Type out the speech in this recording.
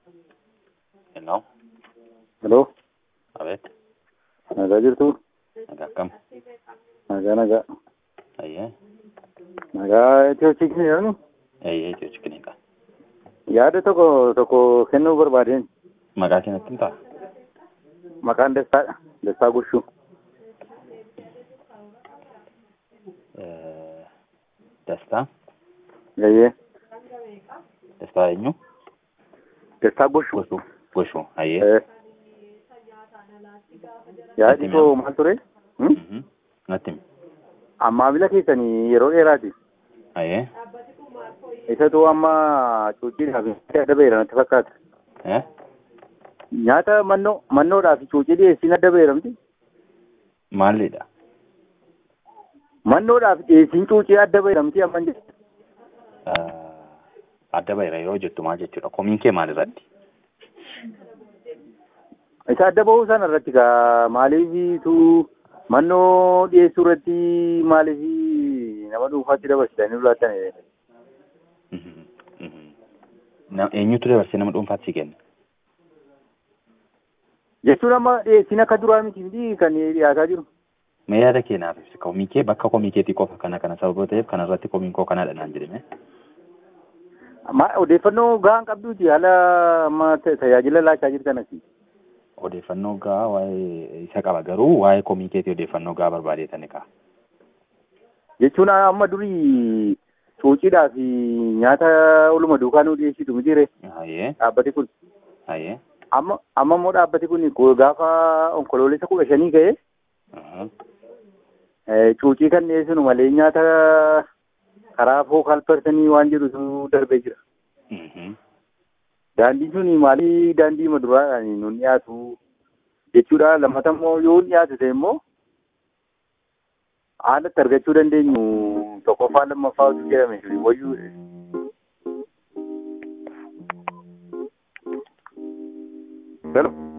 Hello. Hello, Abeet. nagaa jirtu? Nagaa akkam? Nagaa nagaa. Ayyee. Nagaa itti hojjechiisni jirani? Ayyee itti hojjechiisni qaba. Yaada tokko tokko kennuu barbaadeen Maqaa keenyatti hin ta'a? maqaan Dastaadha. Dastaa Gushuu. Dastaa. Gayyee. Dastaa eenyu? Dastaa Gushuu. Goshuu. Goshuu. Ayyee. Eh. Yaadi koo maal ture? Hmm? Mhm. Natti himi. Amma bila keessanii yeroo dheeraati. Ayyee. Isatu amma cuuciidhaaf adda baheera natti fakkaata. Eh? Nyaata mannoo mannoodhaaf cuucii dhiyeessiin adda baheeramti. Maalidha? Mannoodhaaf dhiyeessiin cuucii adda baheeramti amma hin jettu. Adda bahira yeroo jettu maal jechuudha? Komiin kee maal irratti? Isa adda bahuu sana irratti gaa maaliifitu mannoo dhiyeessuu irratti maaliif nama dhuunfaatti dabarsitanii laattan Mhm. Mhm. Na- Eenyutu dabarsee nama dhuunfaatti si kenna? jechuun amma dhiyeessiin akka duraa miti miti kan dhiyaataa jiru. Mee yaada kee naaf ibsi. Komii kee bakka komii keetii qofa kana kana sababa ta'eef kanarratti komiin koo kanaadha naan jedhame. Ma odeeffannoo gahaan qabduuti haala amma ta- tajaajila laachaa jirtan asi. Odeeffannoo gahaa waa'ee isa qaba garuu waa'ee komii keetii odeeffannoo gahaa barbaadeetani qaba. Jechuun amma durii cuuciidhaa fi nyaata oluma duukaa nu dhiyeessitu mitiire Hayyee. dhaabbati kun. Hayyee. Amma amma immoo dhaabbati kun ko- gaafa onkoloolessa kudha shanii ka'e Mhm. eh, cuucii kan dhiyeessinu malee nyaata karaa fookaal persanii waan jedhutu darbee jira. Mhm. Daandiin sun maalii daandii maduraadhaan nun dhiyaatu jechuudha. Lammata immoo yoo dhiyaatu ta'e immoo haalatti argachuu dandeenyu tokkoffaa lammaffaa utuu jedhame jiru wayyuu. Hello.